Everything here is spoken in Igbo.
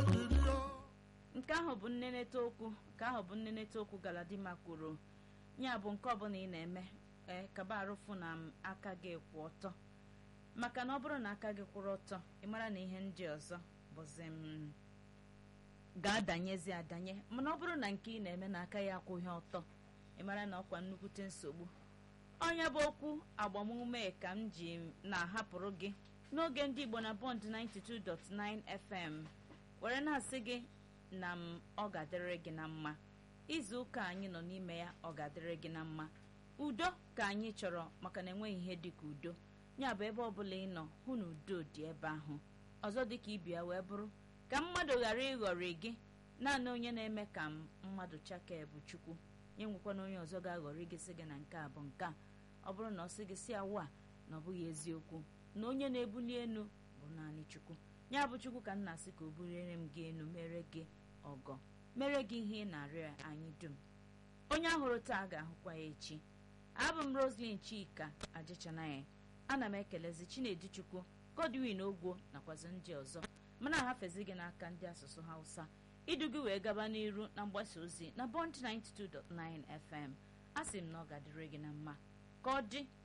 nke ahụ bụ nneneta okwu nke ahụ bụ nneneta okwu galadima kwuru ya bụ nke ọbụla ị na-eme ee kaba arụfụ na m aka gị kwụ ọtọ maka na ọ bụrụ na aka gị kwụrụ ọtọ ị mara na ihe ndị ọzọ bụzi m ga-adanyezi adanye mana ọ bụrụ na nke ị na-eme na aka ya akwụghị ọtọ ị mara na ọkwa nnukwute nsogbu onye bụ okwu agbamume ka m ji na-ahapụrụ gị n'oge ndị igbo na bọnd 92.9 fm were na-asị gị na m ọ ga-adịrị gị na mma izu ụka anyị nọ n'ime ya ọ ga-adịrị gị na mma udo ka anyị chọrọ maka na enweghị ihe dịka udo ya bụ ebe ọbụla ị nọ hụ na udo dị ebe ahụ ọzọ dịka ibia wee bụrụ ka mmadụ ghara ịghọrị gị naanị onye na-eme ka mmadụ chakee bụ chukwu nye nwekwana onye ọzọ ga-aghọrị gị sị gị na nke a bụ nke a ọ bụrụ na ọ sị gị si awa na ọ bụghị eziokwu na onye na-ebuli elu bụ naanị chukwu ya bụ chukwu ka m na-asị ka o buliere m gị elu mere gị ọgọ mere gị ihe ị na-arịọ anyị dum onye ahụrụ taa ga-ahụkwa ya echi abụ m roslyn chika ajichanaya ana m ekelezi chinedu chukwu godwin ogwo nakwazi ndị ọzọ mana ahafezi gị n'aka ndị asụsụ hausa idu gị wee gaba n'iru na mgbasa ozi na bond 92.9 fm a sị m na ọ ga-adịrị gị na mma ka ọ dị